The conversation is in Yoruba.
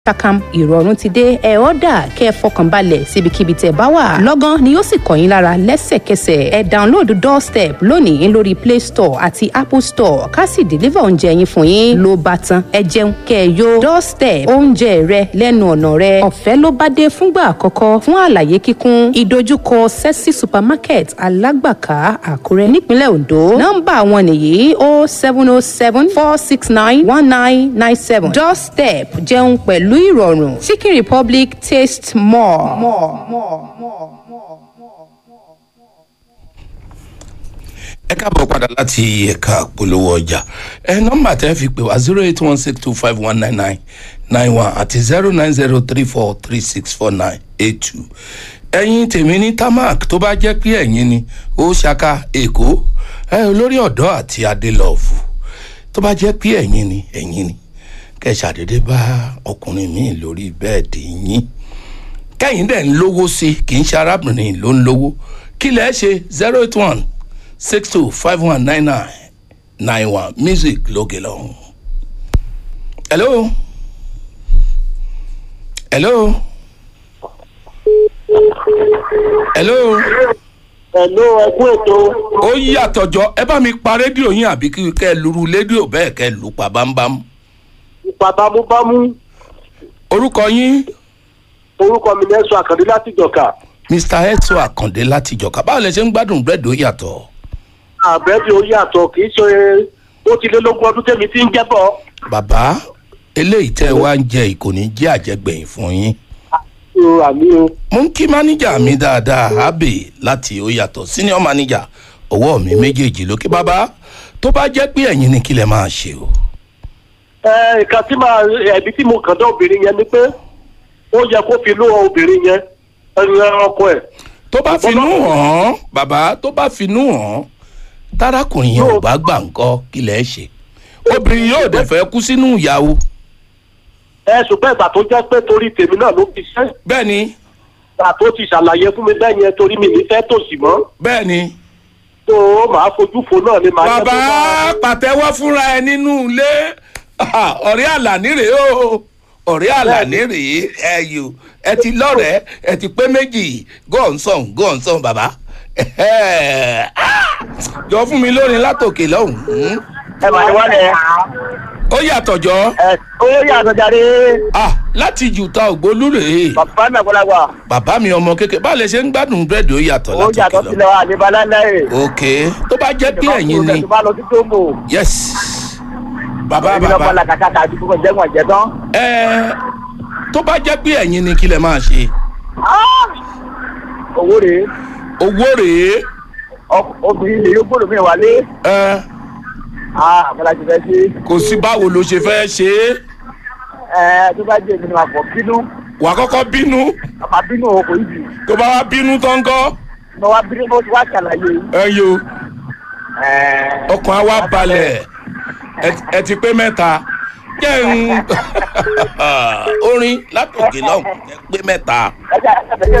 takam ìrọ̀rùn ti dé ẹ ọ́dà kẹ́ ẹ fọkàn balẹ̀ síbikíbi tẹ́ bá wà lọ́gán ni yóò sì kàn yín lára lẹ́sẹ̀kẹsẹ̀ ẹ download doorstep lónìí lórí play store àti apple store ká sì deliver oúnjẹ yín fún yín ló bá tán ẹ jẹun kẹ́ ẹ yó doorstep oúnjẹ rẹ lẹ́nu ọ̀nà rẹ ọ̀fẹ́ ló bá dé fúngbà àkọ́kọ́ fún àlàyé kíkún ìdojúkọ sexy supermarket alágbàká àkúrẹ́ nípínlẹ̀ ondo nọ́mbà wọn nìyí o seven o seven four six nine one nine nine seven doorstep jẹun pẹ̀lú pẹ̀lú ìrọ̀rùn chicken republic taste more. more, more, more, more. ẹ káàbọ̀ padà láti ẹ̀ka polówó ọjà ẹ nọ́mbà tẹ́ fi pè wá zero eight one six two five one nine nine nine one àti zero nine zero three four three six four nine eight two ẹ̀yin tèmi ní tamak tó bá jẹ́ pé ẹ̀yin ni ó ṣaka èkó ẹ olórí ọ̀dọ́ àti adélọ́ọ̀fù tó bá jẹ́ pé ẹ̀yin ni ẹ̀yin ni kẹ́ ṣàdédé bá ọkùnrin míì lórí bẹ́ẹ̀dì yín kẹ́yìn dẹ̀ ń lówó sí i kì í ṣe arábìnrin ló ń lówó kí lẹ́ ṣe zero eight one six two five one nine nine nine one music lókè lọ́hùn. hello hello hello Hello, ẹkú ètò. ó yàtọ̀ jọ ẹ bá mi pa rédíò yín àbí kí kẹ́ ẹ luru rédíò bẹ́ẹ̀ kẹ́ ẹ lù pa bámbám. Ipa bámúbámú. orúkọ yín Orúkọ mi Nẹ́sùn Àkàndé láti Jọ̀ka. mr etso àkàndé láti jọ̀ka báwo lẹ ṣe ń gbádùn búrẹ́dì ó yàtọ̀. Àbẹ́bí ó yàtọ̀ kì í ṣe ó ti lé lógún ọdún tẹ́mi tí ń jẹ́bọ̀. bàbá eléyìí tẹ́ ẹ wá ń jẹ ìkòní jẹ́ àjẹgbẹ̀yìn fún yín. O àmì o. mo ń kí máníjà mi dáadáa abe láti ó yàtọ̀ senior manager ọwọ́ mi méjèèjì lókè bàbá tó bá jẹ́ pé ẹ̀yin ni kí lẹ máa ṣe o. Ẹ nǹkan tí màá ẹ̀bí tí mo kàn dá obìnrin yẹn ni pé ó yẹ kó fi ló obìnrin yẹn ẹ̀rọ ọkọ ẹ̀. tó bá finú hàn án bàbá tó bá finú hàn án tárakùnrin yẹn ò bá gbà ńkọ́ kí lẹ ṣe obìnrin yóò dẹ̀ fẹ́ kú sínú ìyàwó Ẹ ṣùgbọ́n ìgbà tó jẹ́ pé torí tèmi náà ló fi ṣẹ́. bẹ́ẹ̀ ni Ìgbà tó ti ṣàlàyé fún mi bẹ́ẹ̀ yẹn torí mi ní fẹ́ tòsí mọ́. bẹ́ẹ̀ ni Tó o máa fojú fo náà ni màá jẹ́ bàbá tó máa- pàtẹ́wọ́ fúnra ẹ nínú ilé Ah, ọ̀rẹ́ àlàní rèé o ọ̀rẹ́ àlàní rèé ẹ yò ẹ ti lọ́rẹ̀ẹ́ ẹ ti pé méjì gọ́ọ̀nsọ̀n gọ́ọ̀nsọ̀n bàbá Ah, jọ fún mi lórin látòkè lọ́hùn ún. Ẹ máa ní wálẹ̀. ó yàtọ̀ jọ Ẹ ó yàtọ̀ jáde. Ah, láti jùtà ògbólú rèé Bàbá mi àgbàlagbà. bàbá mi ọmọ kékeré báwo lè ṣe ń gbádùn búrẹ́dì ó yàtọ̀ ó látòkè yàtọ̀ lọ. sílẹ̀ wa ní balẹ̀. ok tó bá jẹ́ pé ẹ̀yin ni tó bá lọ sí tóńgò. yes bàbá èmi náà bàbá bọ́lá kàkà tàbí kókò jẹ́wọ̀n jẹ́ tán. ẹ tó bá jẹ́ pé ẹ̀yin ni kí lẹ máa ṣe owó rèé owó rèé ọk- obìnrin lè yóò gbọ́dọ̀ mi wálé. ẹ àbọ̀lá ti fẹ́ sí. kò sí báwo ló ṣe fẹ́ ṣe é ẹ tó bá jẹ́ èmi ni màá fọ̀ bínú. wà á kọ́kọ́ bínú màá bínú o kò yìí. tó bá wá bínú tán kọ́ mo wá bínú mo ti wá ṣàlàyé. ẹ yo ẹ ọkàn á wá balẹ̀ ẹ- ẹ ti pé mẹ́ta jẹ́ ń orin látòkè lọ́hùn ẹ pé mẹ́ta. ẹ jẹ́ ẹ jẹ́